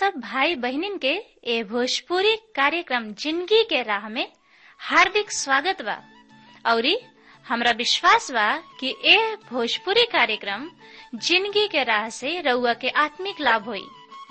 सब भाई बहनिन के ए भोजपुरी कार्यक्रम जिंदगी के राह में हार्दिक स्वागत बा औरी हमरा विश्वास बा कि ए भोजपुरी कार्यक्रम जिंदगी के राह से रउआ के आत्मिक लाभ होई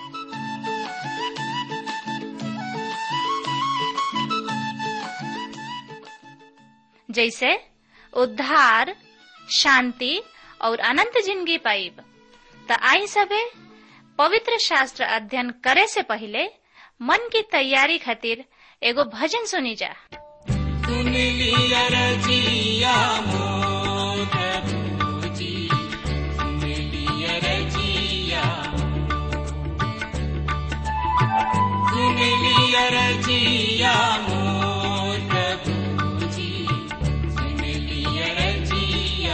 जैसे उद्धार शांति और अनंत जिंदगी पाइब त आई सबे पवित्र शास्त्र अध्ययन करे से पहले मन की तैयारी खातिर एगो भजन सुनी जा सुन लिया रजिया मोर प्रभुजी सुन लिया रजिया सुन लिया रजिया मोर प्रभुजी सुन लिया रजिया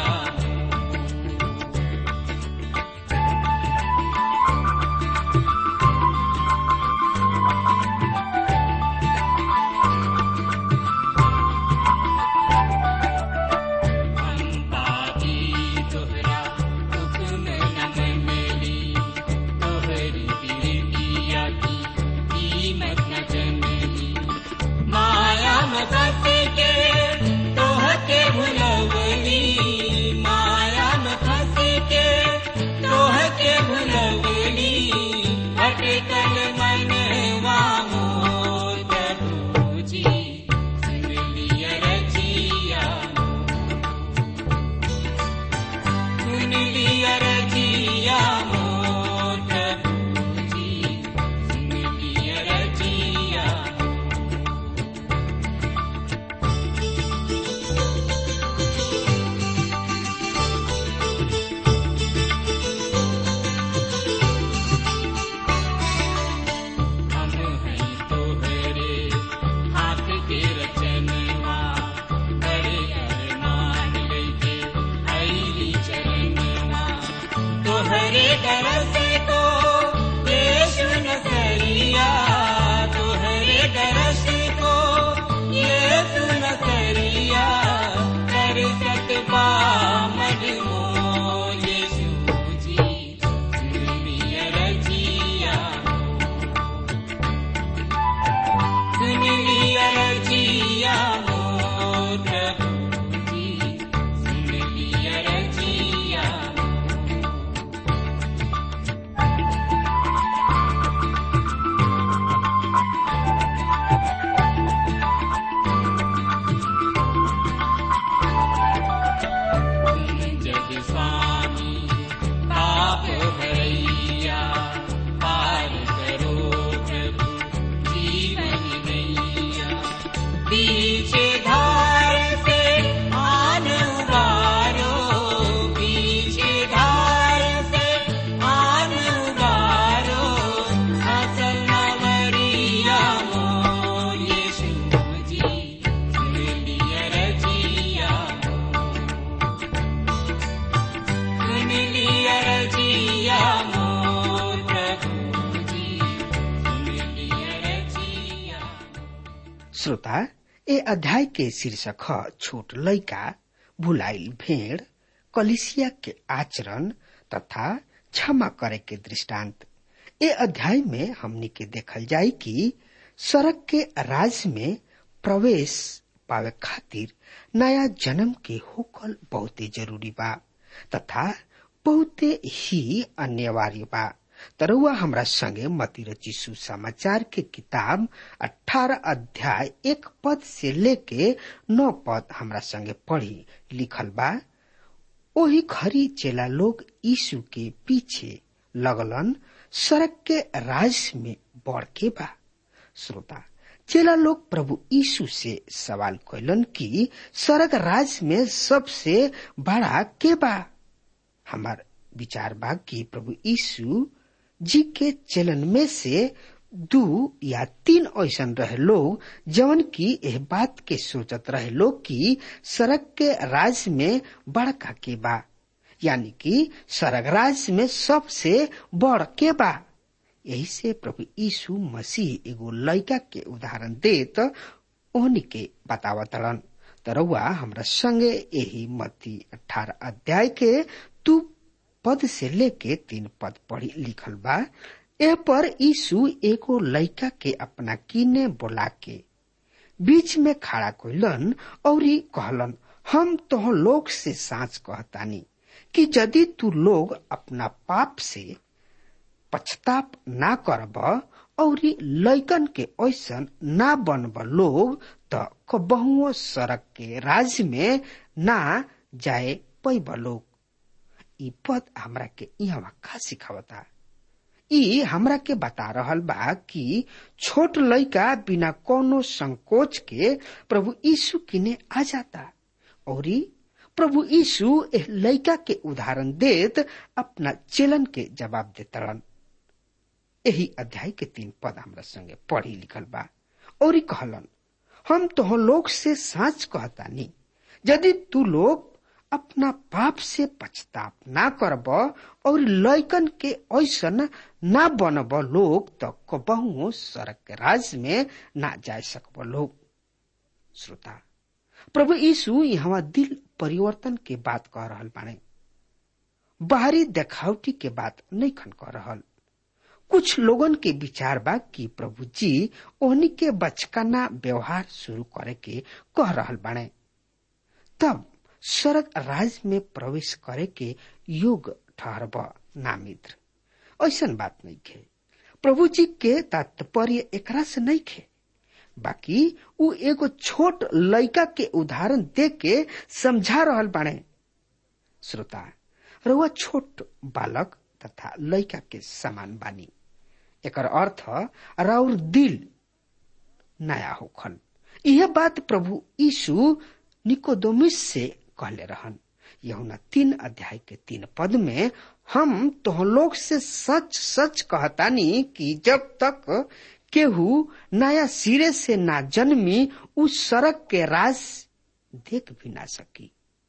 पापी तोहरा हुक्म न मनली तोहरी बिरतिया की कीमत न जनली माया में फंस के तोहके भुलवली माया में फंस के तोहके भुलवली भटकल मनवा मोर प्रभुजी सुन लिया रजिया सुन लिया रजिया मोर प्रभुजी सुन लिया रजिया हम हैं तोहरे हाथ के रचनवा बड़े अरमान लेके आईली चरणवा तोहरे दरस को यीशु नसरिया तोहरे दरस को यीशु नसरिया कर सकबा मजमो यीशु जी दुनिया रजिया सुन लिया रजिया मोर प्रभुजी सुन लिया रजिया जग स्वामी पाप भैया पार करो प्रभु जीवन नैया पीछे धार से आन उबारो पीछे धार से आन उबारो असल नवरिया मोर यीशु जी सुन लिया रजिया सुन लिया रजिया मोर प्रभुजी सुन लिया रजिया श्रोता ए अध्याय के शीर्षक ह छोट लइका भुलाइल भेड़ कलिसिया के आचरण तथा क्षमा करे के दृष्टांत ए अध्याय में हमनी के देखल जाई कि सड़क के राज में प्रवेश पावे खातिर नया जन्म के होकल बहुते जरूरी बा तथा बहुते ही अनिवार्य बा तरुआ हमरा संगे मती रची सुसमाचार के किताब 18 अध्याय एक पद से लेके नौ पद हमरा संगे पढ़ी लिखल बा ओही घड़ी चेला लोग यीशु के पीछे लगलन सड़क के राज में बढ़ के बा श्रोता चेला लोग प्रभु यीशु से सवाल कैलन कि सड़क राज में सबसे बड़ा के बा हमार विचार बा कि प्रभु यीशु जी के चलन में से दू या तीन ऐसन रहे लोग जवन की एह बात के सोचत रहे लोग कि सड़क के राज में बड़का के बा यानी कि स्वर्ग राज में सबसे बड़ के बा यही से प्रभु यीशु मसीह एगो लड़का के उदाहरण देत ओहनी के बतावतड़न तरवा हमरा संगे यही मत्ती अठारह अध्याय के दू पद से लेके तीन पद पढ़ी लिखल बा ए पर यीशु एगो लड़का के अपना किने बोला के बीच में खड़ा कइलन और कहलन हम तो लोग से सांच कहतानी कि यदि तू लोग अपना पाप से पछताप ना करब और लैकन के ऐसन ना बनब लोग त कबहुओ सड़क के राज में ना जाए पैब लोग ई पद हमरा के यहाँ का सिखावता ई हमरा के बता रहल बा कि छोट लड़का बिना कोनो संकोच के प्रभु यीशु किने आ जाता और प्रभु यीशु एह लड़का के उदाहरण देत अपना चेलन के जवाब देतरन यही अध्याय के तीन पद हमरा संगे पढ़ी लिखल बा और कहलन हम तो लोग से साच कहतानी यदि तू लोग अपना पाप से पछताप ना करब और लैकन के ऐसन ना बनब लोग तो कबहुओ सड़क के राज में ना जा सकब लोग श्रोता प्रभु यीशु यहाँ दिल परिवर्तन के बात कह रहल बाने बाहरी देखावटी के बात नहीं खन कह रहल कुछ लोगन के विचार बा कि प्रभु जी ओहनी के बचकाना व्यवहार शुरू करे के कह रहल बाने तब स्वर्ग राज में प्रवेश करे के योग ठहरब ना मित्र ऐसन बात नहीं खे प्रभु जी के तात्पर्य एकरा से नहीं खे बाकी उ एगो छोट लड़का के उदाहरण दे के समझा रहल बाणे श्रोता रउआ छोट बालक तथा लड़का के समान बानी एकर अर्थ राउर दिल नया होखन यह बात प्रभु यीशु निकोदोमिस से कहले रहन यहुना तीन अध्याय के तीन पद में हम तो लोग से सच सच कहतानी कि जब तक केहू नया सिरे से ना जन्मी उस सड़क के राज देख भी ना सकी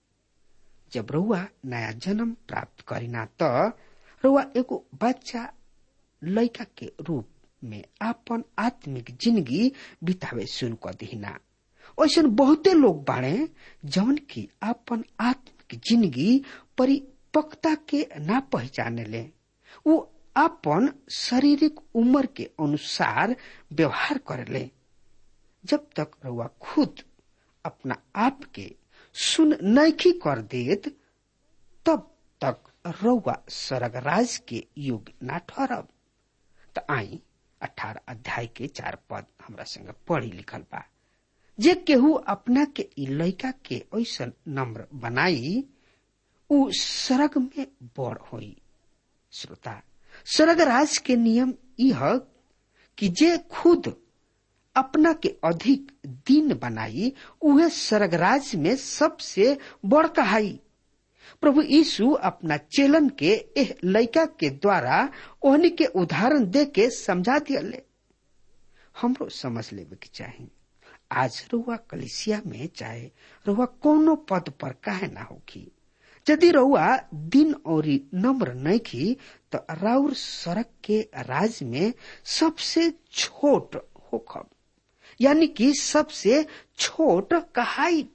जब रउआ नया जन्म प्राप्त करीना त रउआ एगो बच्चा लड़का के रूप में आपन आत्मिक जिंदगी बितावे शुरू कर दीना ऐसन बहुते लोग बाड़े जौन की आपन आत्मिक जिंदगी परिपक्वता के ना पहचाने ले वो आपन शारीरिक उम्र के अनुसार व्यवहार करेले जब तक रउआ खुद अपना आप के सुन नैखी कर देत तब तक रउआ स्वर्ग राज के युग ना ठहरब त आई अठारह अध्याय के चार पद हमरा संग पढ़ी लिखल बा जे केहू अपना के ई लड़का के ऐसन नम्र बनाई उ स्वर्ग में बड़ होई श्रोता स्वर्ग राज के नियम यह कि जे खुद अपना के अधिक दिन बनाई उहे स्वर्ग राज में सबसे बड़ कहाई प्रभु यीशु अपना चेलन के एह लड़का के द्वारा ओहनी के उदाहरण दे के समझा दियले हमरो समझ लेवे के चाहिए आज रुआ कलिसिया में चाहे रुआ कोनो पद पर काहे ना होखी यदि रउआ दिन और नम्र नैखी तो राउर सड़क के राज में सबसे छोट होखब यानी कि सबसे छोट कहाई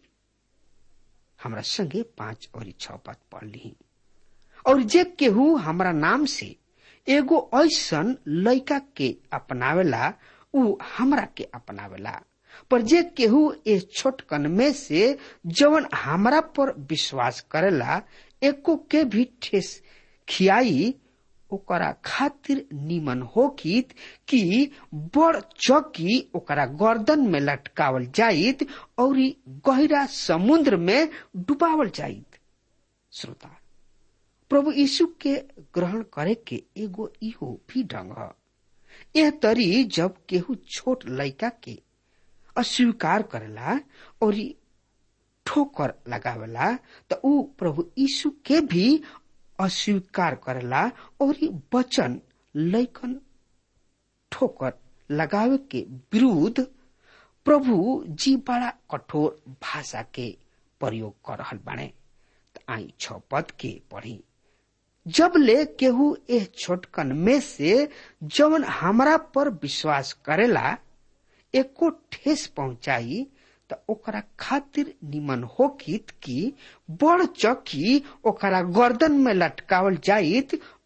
हमरा संगे पांच और छ पद पढ़ ली और जे केहू हमरा नाम से एगो ऐसन लड़का के अपनावेला उ हमरा के अपनावेला पर जे केहू ए छोटकन में से जवन हमरा पर विश्वास करेला एको के भी ठेस खियाई ओकरा खातिर निमन होकित कि बड़ चौकी ओकरा गर्दन में लटकावल जाइत और गहरा समुद्र में डुबावल जाइत श्रोता प्रभु यीशु के ग्रहण करे के एगो इहो भी ढंग ह यह तरी जब केहू छोट लड़का के अस्वीकार करेला और ठोकर लगावेला तो ऊ प्रभु यीशु के भी अस्वीकार करेला और वचन लैकन ठोकर लगावे के विरुद्ध प्रभु जी बड़ा कठोर भाषा के प्रयोग कर रहल बाणे आई छ पद के पढ़ी जब ले केहू एह छोटकन में से जवन हमरा पर विश्वास करेला एको ठेस पहुंचाई त ओकरा खातिर निमन होकित कि बड़ चौकी ओकरा गर्दन में लटकावल जाइत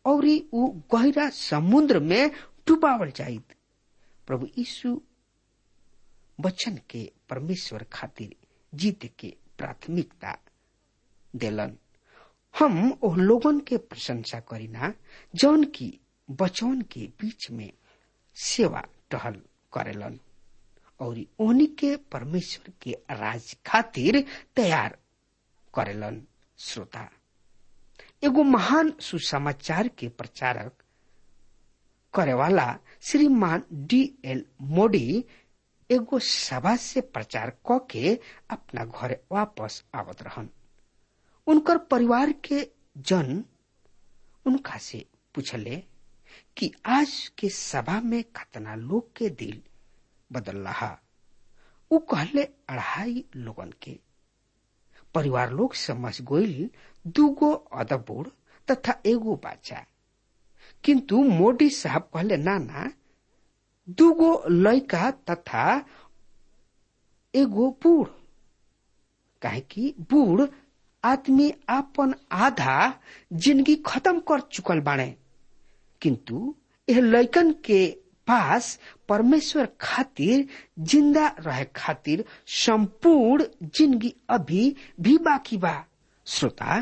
और ऊ गहरा समुद्र में डुबावल जाइत प्रभु यीशु वचन के परमेश्वर खातिर जीत के प्राथमिकता देलन हम ओह लोगन के प्रशंसा करीना जौन की बचवन के बीच में सेवा टहल करेलन और ओहनी के परमेश्वर के राज खातिर तैयार करेलन श्रोता एगो महान सुसमाचार के प्रचारक करेवाला श्रीमान डी एल मोडी एगो सभा से प्रचार क के अपना घरे वापस आवत रहन उनकर परिवार के जन उनका से पूछले कि आज के सभा में कतना लोग के दिल बदल रहा उ कहले अढ़ाई लोगन के परिवार लोग समझ गोइल दूगो अदबुड़ तथा एगो बाचा किंतु मोदी साहब कहले ना ना दूगो लड़का तथा एगो बूढ़ काहे कि बूढ़ आदमी आपन आधा जिंदगी खत्म कर चुकल बाणे किंतु यह लैकन के पास परमेश्वर खातिर जिंदा रहे खातिर संपूर्ण जिंदगी अभी भी बाकी बा श्रोता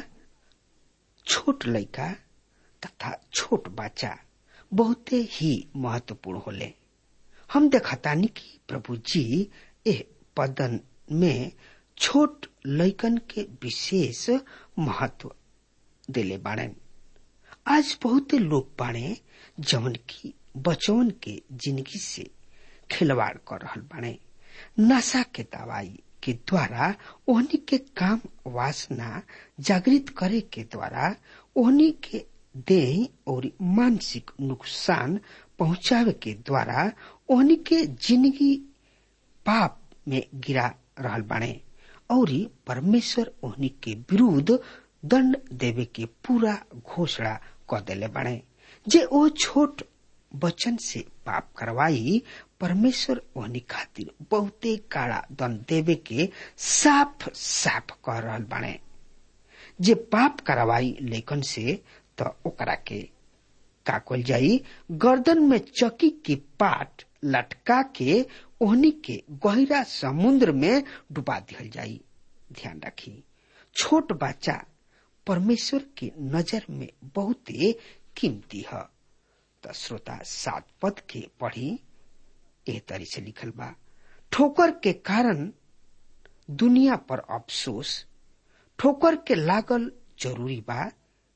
छोट लड़का तथा छोट बच्चा बहुते ही महत्वपूर्ण होले हम देखतानी कि प्रभु जी एह पदन में छोट लैकन के विशेष महत्व देले बाड़न आज बहुते लोग बाड़े जवन की बचवन के जिंदगी से खिलवाड़ कर रहल बाड़े नशा के दवाई के द्वारा ओहनी के काम वासना जागृत करे के द्वारा ओहनी के देह और मानसिक नुकसान पहुंचावे के द्वारा ओहनी के जिंदगी पाप में गिरा रहल बाड़े और परमेश्वर ओहनी के विरुद्ध दंड देवे के पूरा घोषणा क देले बाड़े जे ओ छोट बचन से पाप करवाई परमेश्वर ओहनी खातिर बहुते काड़ा दंड देवे के साफ साफ कह रहल बाड़े जे पाप करवाई लेकन से त ओकरा के का कल जाई गर्दन में चकी की पाट लटका के ओहनी के गहरा समुद्र में डुबा दिहल जाई ध्यान रखी छोट बच्चा परमेश्वर की नजर में बहुते कीमती है त श्रोता सात पद के पढ़ी एह तरी से लिखल बा ठोकर के कारण दुनिया पर अफसोस ठोकर के लागल जरूरी बा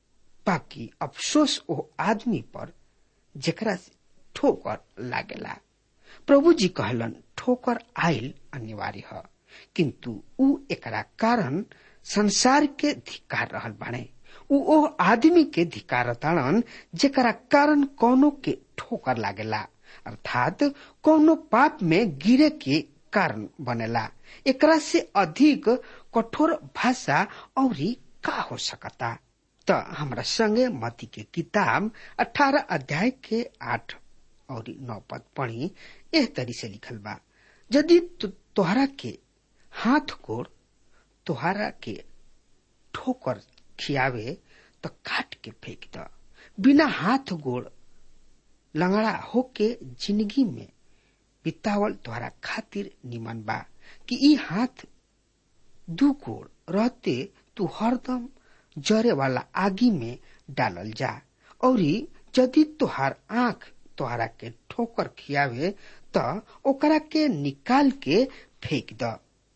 बाकी अफसोस ओ आदमी पर जेकरा से ठोकर लागेला प्रभु जी कहलन ठोकर आयल अनिवार्य है किंतु ऊ एकरा कारण संसार के धिकार रहल बाणे ऊ ओ आदमी के धिकार ताड़न जेकरा कारण कौनो के ठोकर लागेला अर्थात कौनो पाप में गिरे के कारण बनेला एकरा से अधिक कठोर भाषा और का हो सकता त हमरा संगे मती के किताब अठारह अध्याय के आठ और नौ पद पढ़ी एह तरी से लिखल बा यदि तु, तोहरा के हाथ गोड़ तोहरा के ठोकर खियावे तो काट के फेंक द बिना हाथ गोड़ लंगड़ा होके जिंदगी में बितावल तोहरा खातिर निमन बा कि ई हाथ दू गोड़ रहते तू हरदम जरे वाला आगी में डालल जा और यदि तोहार आंख तोहरा के ठोकर खियावे त ओकरा के निकाल के फेंक द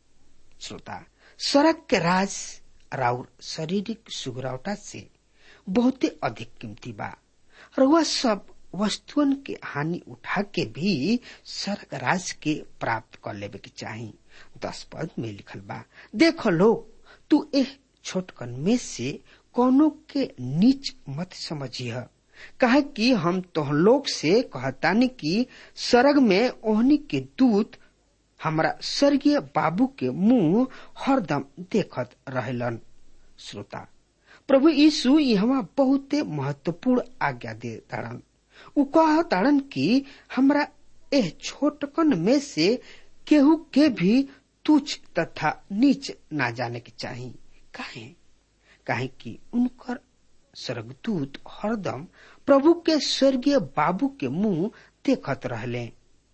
श्रोता सड़क के राज राउर शारीरिक सुगरावटा से बहुते अधिक कीमती बा रउआ सब वस्तुअन के हानि उठा के भी सड़क राज के प्राप्त कर लेवे के चाही दस पद में लिखल बा देखो लोग तू एह छोटकन में से कोनो के नीच मत समझिह कहे कि हम तोह लोग से कहतानी कि सरग में ओहनी के दूत हमरा स्वर्गीय बाबू के मुंह हरदम देखत रहलन श्रोता प्रभु यीशु यहाँ बहुते महत्वपूर्ण आज्ञा दे ताड़न उ कह ताड़न कि हमरा एह छोटकन में से केहू के भी तुच्छ तथा नीच ना जाने के चाही काहे काहे कि उनकर स्वर्गदूत हरदम प्रभु के स्वर्गीय बाबू के मुंह देखत रहले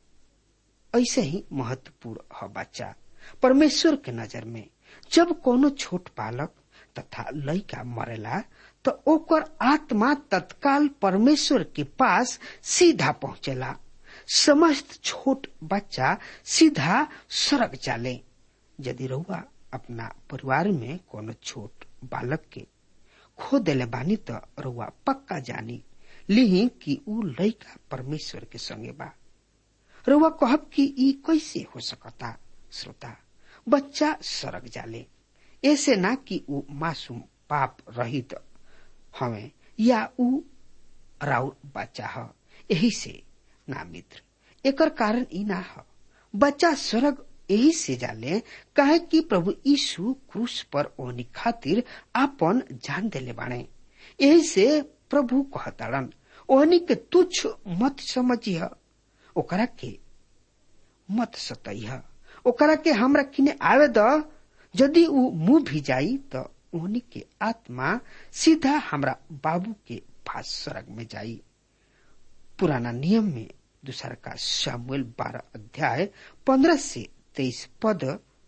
ऐसे ही महत्वपूर्ण है बच्चा परमेश्वर के नजर में जब कोनो छोट बालक तथा लड़का मरेला तो ओकर आत्मा तत्काल परमेश्वर के पास सीधा पहुंचेला समस्त छोट बच्चा सीधा सड़क जाले यदि रहुआ अपना परिवार में कोनो छोट बालक के खो देले बानी तो रहुआ पक्का जानी ली कि ऊ लड़का परमेश्वर के संगे बा रहुआ कहब कि ई कैसे हो सकता श्रोता बच्चा सड़क जाले ऐसे ना कि ऊ मासूम पाप रहित हवे या ऊ राउर बच्चा ह यही से ना मित्र एकर कारण ई ना ह बच्चा स्वर्ग यही से जाले कहे कि प्रभु यीशु क्रूस पर ओनी खातिर आपन जान देले बाणे यही से प्रभु कहताड़न ओहनी के तुच्छ मत समझिह ओकरा के मत सतइह ओकरा के हमरा किने आवे द यदि ऊ मुंह भी जाई तो ओहनी के आत्मा सीधा हमरा बाबू के पास स्वर्ग में जाई पुराना नियम में दूसरा का सामुएल बारह अध्याय पंद्रह से तेईस पद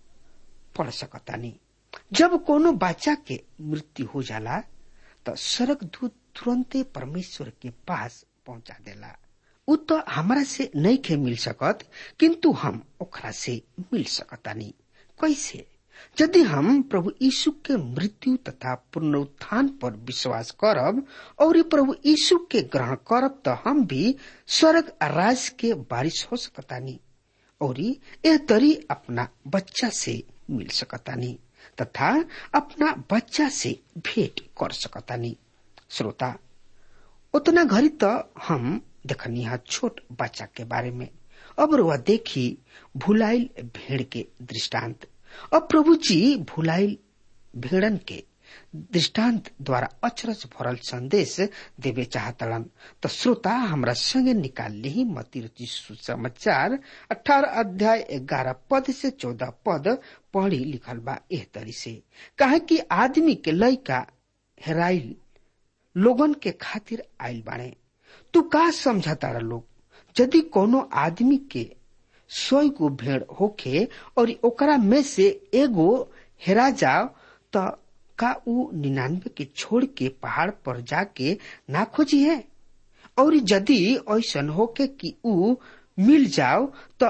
पढ़ सकतानी जब कोनो बच्चा के मृत्यु हो जाला तो स्वर्ग दूत तुरंते परमेश्वर के पास पहुंचा देला उ तो हमरा से नहीं के मिल सकत किंतु हम ओकरा से मिल सकतानी कैसे यदि हम प्रभु यीशु के मृत्यु तथा पुनरुत्थान पर विश्वास करब और ये प्रभु यीशु के ग्रहण करब तो हम भी स्वर्ग राज के बारिश हो सकतानी और यह तरी अपना बच्चा से मिल सकतानी तथा अपना बच्चा से भेंट कर सकतानी श्रोता उतना घड़ी तो हम देखनी है छोट बच्चा के बारे में अब वह देखी भुलाइल भेड़ के दृष्टांत अब प्रभु जी भुलाइल भेड़न के दृष्टांत द्वारा अचरज भरल संदेश देवे चाहतड़न तो श्रोता हमरा संगे निकाल ली मती रुचि सुसमाचार अठारह अध्याय ग्यारह पद से चौदह पद पढ़ी लिखल बा एह तरी से कहे कि आदमी के लयका हेराइल लोगन के खातिर आयल बाणे तू का समझता लोग यदि कोनो आदमी के सौ गो भेड़ होखे और ओकरा में से एगो हेरा जाओ तो का ऊ निन्यानवे के छोड़ के पहाड़ पर जाके ना खोजी है और यदि ऐसन होके कि ऊ मिल जाओ तो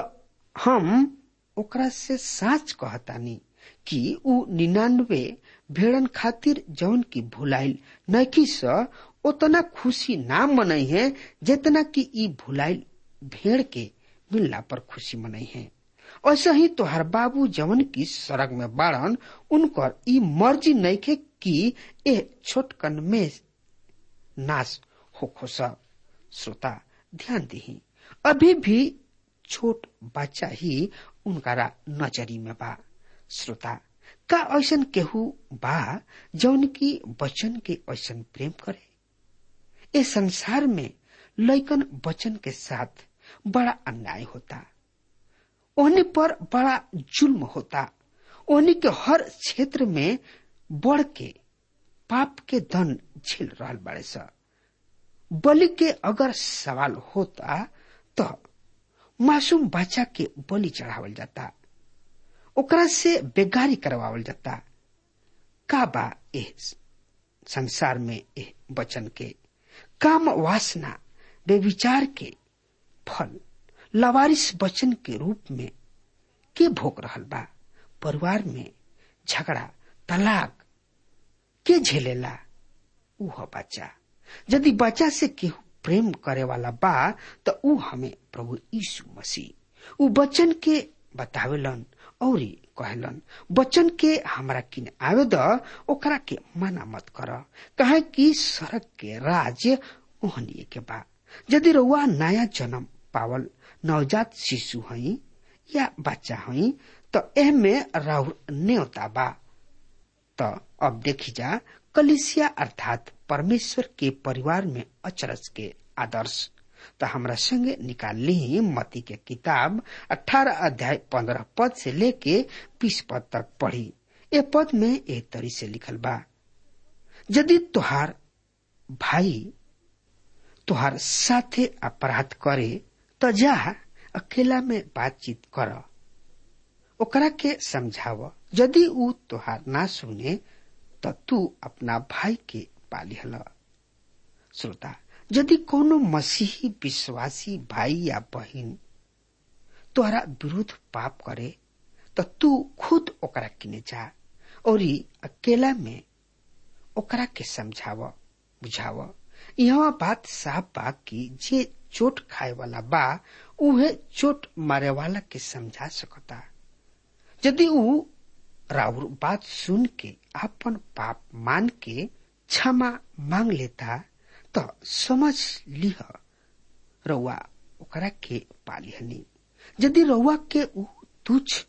हम ओकरा से साच कहतानी कि ऊ निन्यानवे भेड़न खातिर जौन की भुलाइल नखी स उतना खुशी ना मनई है जितना कि ई भुलाइल भेड़ के मिलला पर खुशी मनई है ऐसा ही तोहर बाबू जवन की सड़क में बाड़न उनकर ई मर्जी नइखे कि ए छोटकन में नाश हो खोसा श्रोता ध्यान दही अभी भी छोट बच्चा ही उनकारा नजरी में बा श्रोता का ऐसन केहू बा जौन की बचन के ऐसन प्रेम करे ए संसार में लैकन बचन के साथ बड़ा अन्याय होता ओहनी पर बड़ा जुल्म होता ओहनी के हर क्षेत्र में बढ़ के पाप के धन झेल रहा बड़े सा बलि के अगर सवाल होता तो मासूम बच्चा के बलि चढ़ावल जाता ओकरा से बेगारी करवावल जाता का बा एह संसार में एह बचन के काम वासना बेविचार के फल लवारिस वचन के रूप में के भोग रहल बा परिवार में झगड़ा तलाक के झेलेला ऊ ह बच्चा यदि बच्चा से केहू प्रेम करे वाला बा तो ऊ हमें प्रभु यीशु मसीह ऊ बच्चन के बतावेलन और कहलन बच्चन के हमरा किन आवे द ओकरा के मना मत कर कहे कि सड़क के राज ओहनिए के बा यदि रउआ नया जन्म पावल नवजात शिशु हई या बच्चा हई तो एह में राहुल न्योता बा तो अब देखी जा कलिसिया अर्थात परमेश्वर के परिवार में अचरज के आदर्श तो हमरा संगे निकाल ली मती के किताब 18 अध्याय 15 पद से लेके 20 पद तक पढ़ी ए पद में एक तरी से लिखल बा यदि तुहार भाई तोहार साथे अपराध करे त जा अकेला में बातचीत कर ओकरा के समझाव यदि ऊ तोहार ना सुने त तू अपना भाई के पालिहल श्रोता यदि कोनो मसीही विश्वासी भाई या बहिन तोहरा विरुद्ध पाप करे त तू खुद ओकरा किने जा और अकेला में ओकरा के समझाव बुझाव यहाँ बात साफ बा कि जे चोट खाए वाला बा उहे चोट मारे वाला के समझा सकता यदि ऊ राउर बात सुन के अपन पाप मान के क्षमा मांग लेता त समझ लिह रउआ ओकरा के पालिहनी यदि रउआ के ऊ तुच्छ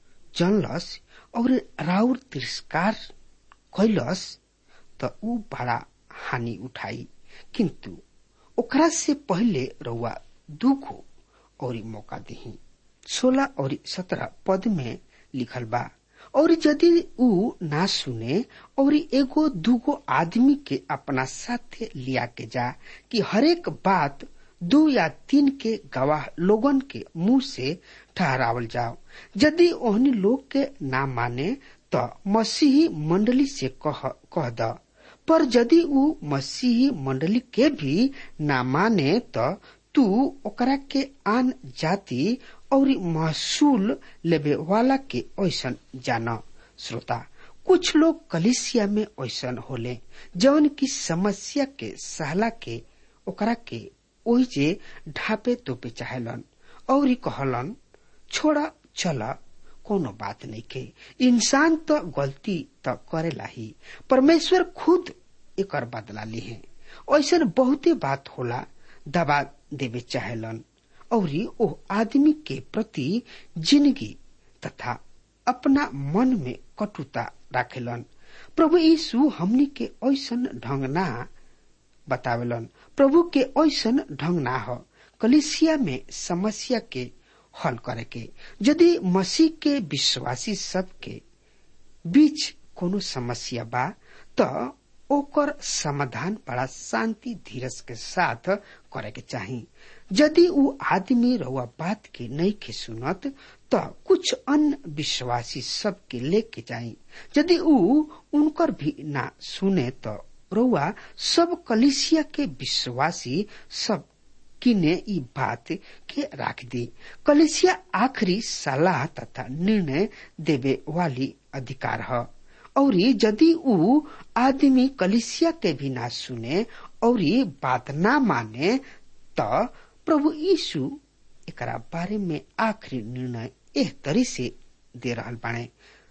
जनलस और राउर तिरस्कार कैलस त ऊ बड़ा हानि उठाई किंतु ओकरा से पहले रउआ दुगो और मौका दही सोलह और सत्रह पद में लिखल बा और यदि ऊ ना सुने और एगो दूगो आदमी के अपना साथे लिया के जा कि हरेक बात दो या तीन के गवाह लोगन के मुंह से ठहरावल जाओ यदि ओहनी लोग के ना माने तो मसीही मंडली से कह कह द पर यदि ऊ मसीही मंडली के भी ना माने तो तू ओकरा के आन जाति और महसूल लेबे वाला के ऐसन जान श्रोता कुछ लोग कलिसिया में ऐसन होले जौन की समस्या के सहला के ओकरा के ओहि जे ढापे तोपे चाहेलन और कहलन छोड़ा चला कोनो बात नहीं के इंसान तो गलती तो करेला ही परमेश्वर खुद एक बदला ली है ऐसा बहुते बात होला दबा देवे चाहेलन और ओ आदमी के प्रति जिंदगी तथा अपना मन में कटुता राखेलन प्रभु यीशु हमनी के ऐसन ढंग ना बतावेलन प्रभु के ऐसन ढंग ना हो कलिसिया में समस्या के हल करे के यदि मसीह के विश्वासी सब के बीच कोनो समस्या बा तो ओकर समाधान बड़ा शांति धीरज के साथ करे के चाही यदि ऊ आदमी रउआ बात के नहीं के सुनत तो कुछ अन्य विश्वासी सब के लेके जाई यदि ऊ उनकर भी ना सुने तो रउआ सब कलिसिया के विश्वासी सब किने ई बात के राख दी कलिसिया आखिरी सलाह तथा निर्णय देवे वाली अधिकार है और यदि ऊ आदमी कलिसिया के भी ना सुने और बात ना माने तो प्रभु यीशु एकरा बारे में आखिरी निर्णय एह तरी से दे रहल बाणे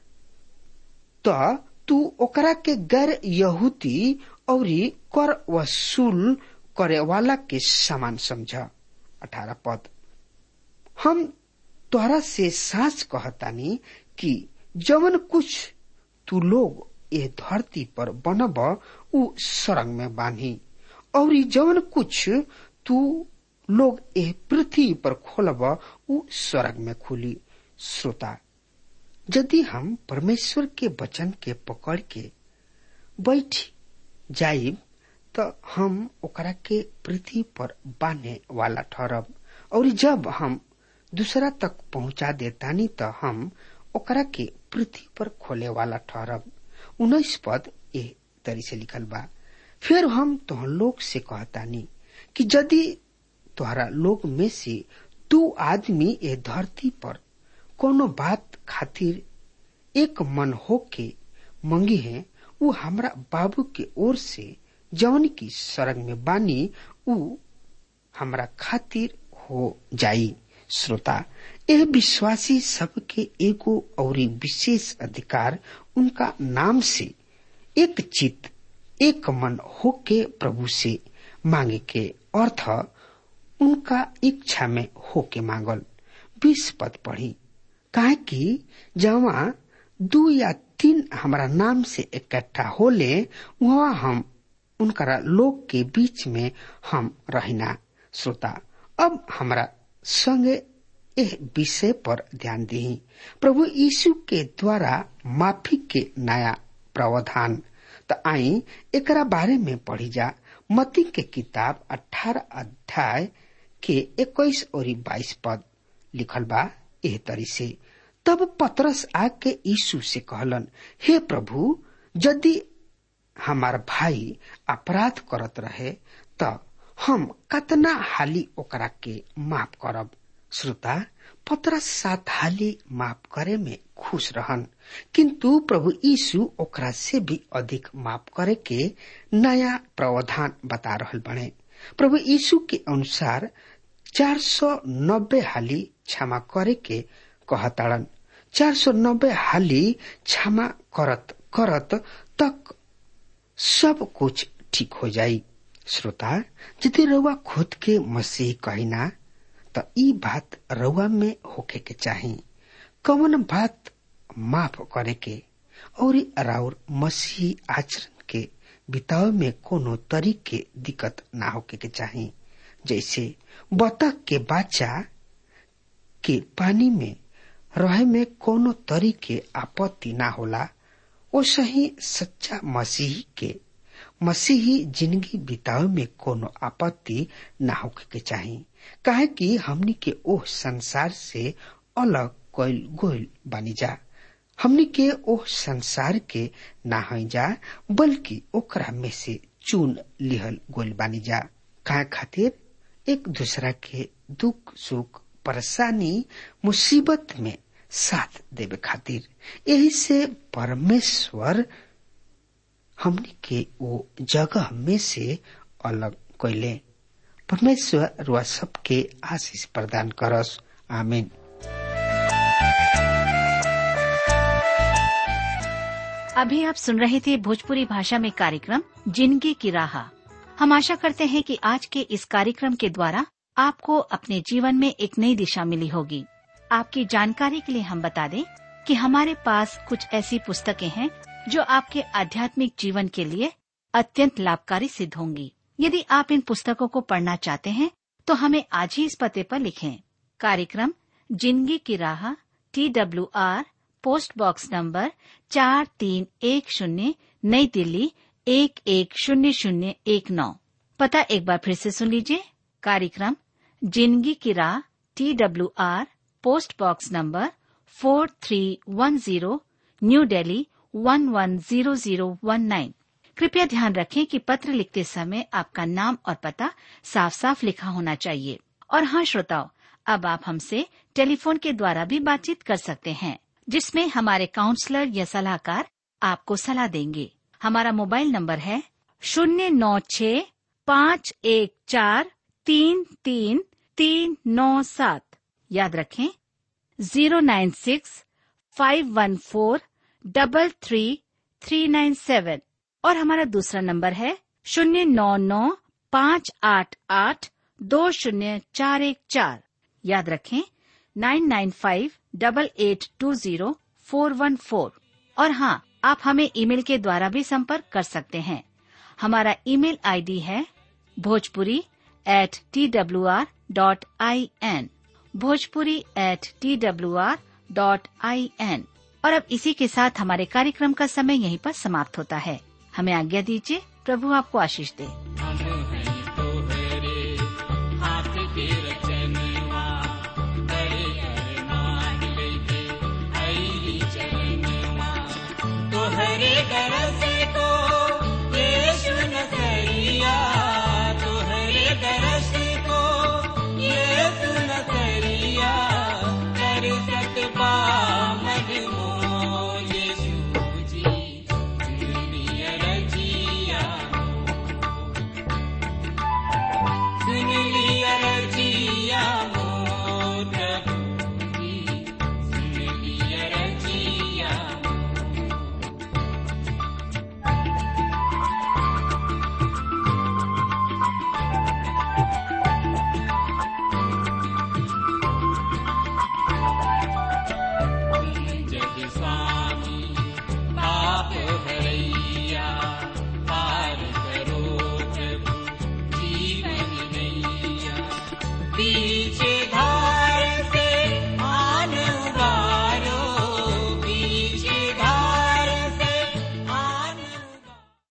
तो तू ओकरा के गैर यहूदी और कर वसूल करे वाला के समान समझ अठारह पद हम तोहरा से साच कहतानी कि जवन कुछ तू लोग ये धरती पर बनब उ सरंग में बांधी और जवन कुछ तू लोग ए पृथ्वी पर खोलब उ स्वर्ग में खुली श्रोता यदि हम परमेश्वर के वचन के पकड़ के बैठ जाइब तो हम ओकरा के पृथ्वी पर बांधे वाला ठहरब और जब हम दूसरा तक पहुंचा देतानी तो हम ओकरा के पृथ्वी पर खोले वाला ठहरब उन्नीस पद ए तरी से लिखल बा फिर हम तोह लोग से कहतानी कि यदि तोहरा लोग में से दू आदमी ए धरती पर कोनो बात खातिर एक मन हो के मंगी है वो हमरा बाबू के ओर से जौन की सरंग में बानी उ हमरा खातिर हो जाई श्रोता यह विश्वासी सबके एगो और विशेष अधिकार उनका नाम से एक चित एक मन होके प्रभु से मांगे के अर्थ उनका इच्छा में होके मांगल बीस पद पढ़ी काहे कि जहाँ दू या तीन हमारा नाम से इकट्ठा होले वहाँ हम उनका लोग के बीच में हम रहना श्रोता अब हमारा संगे एह विषय पर ध्यान दी प्रभु यीशु के द्वारा माफी के नया प्रावधान त आई एकरा बारे में पढ़ी जा मती के किताब अठारह अध्याय के इक्कीस और बाईस पद लिखल बा एह तरी से तब पतरस आके यीशु से कहलन हे प्रभु यदि हमार भाई अपराध करत रहे त हम कतना हाली ओकरा के माफ करब श्रोता पतरस सात हाली माफ करे में खुश रहन किंतु प्रभु यीशु ओकरा से भी अधिक माफ करे के नया प्रावधान बता रहल बने प्रभु यीशु के अनुसार चार सौ नब्बे हाली क्षमा करे के कहताड़न चार सौ नब्बे हाली क्षमा करत करत तक सब कुछ ठीक हो जाई श्रोता यदि रउआ खुद के मसीह कहिना त ई बात रउआ में होके के चाही कौन बात माफ करे के और राउर मसीह आचरण के बितावे में कोनो तरीके दिक्कत ना होके के चाही जैसे बतख के बच्चा के पानी में रहे में कोनो तरीके आपत्ति ना होला ओ सही सच्चा मसीही के मसीही जिंदगी बितावे में कोनो आपत्ति ना होके के चाही काहे कि हमनी के ओह संसार से अलग कोइल गोइल बनी जा हमनी के ओह संसार के ना हई जा बल्कि ओकरा में से चुन लिहल गोइल बानी जा काहे खातिर एक दूसरा के दुख सुख परेशानी मुसीबत में साथ देवे खातिर यही से परमेश्वर हमनी के वो जगह में से अलग कैले परमेश्वर रुआ सबके आशीष प्रदान करस आमीन अभी आप सुन रहे थे भोजपुरी भाषा में कार्यक्रम जिंदगी की राह हम आशा करते हैं कि आज के इस कार्यक्रम के द्वारा आपको अपने जीवन में एक नई दिशा मिली होगी आपकी जानकारी के लिए हम बता दें कि हमारे पास कुछ ऐसी पुस्तकें हैं जो आपके आध्यात्मिक जीवन के लिए अत्यंत लाभकारी सिद्ध होंगी यदि आप इन पुस्तकों को पढ़ना चाहते हैं तो हमें आज ही इस पते पर लिखें कार्यक्रम जिंदगी की राह T W R post box number चार तीन एक शून्य नई दिल्ली एक एक शून्य शून्य एक नौ पता एक बार फिर से सुन लीजिए कार्यक्रम जिंदगी की राह T W R post box number four three one zero new Delhi one one zero zero one nine कृपया ध्यान रखें कि पत्र लिखते समय आपका नाम और पता साफ साफ लिखा होना चाहिए और हाँ श्रोताओं अब आप हमसे टेलीफोन के द्वारा भी बातचीत कर सकते हैं जिसमें हमारे काउंसलर या सलाहकार आपको सलाह देंगे हमारा मोबाइल नंबर है शून्य नौ छ पाँच एक चार तीन तीन तीन नौ सात याद रखें zero nine six five one four double three three nine seven और हमारा दूसरा नंबर है शून्य नौ नौ पाँच आठ आठ दो शून्य चार एक चार याद रखें nine nine five double eight two zero four one four और हाँ आप हमें ईमेल के द्वारा भी संपर्क कर सकते हैं हमारा ईमेल आईडी है Bhojpuri at T W R dot I N Bhojpuri at T W R dot I N और अब इसी के साथ हमारे कार्यक्रम का समय यहीं पर समाप्त होता है हमें आज्ञा दीजिए प्रभु आपको आशीष दे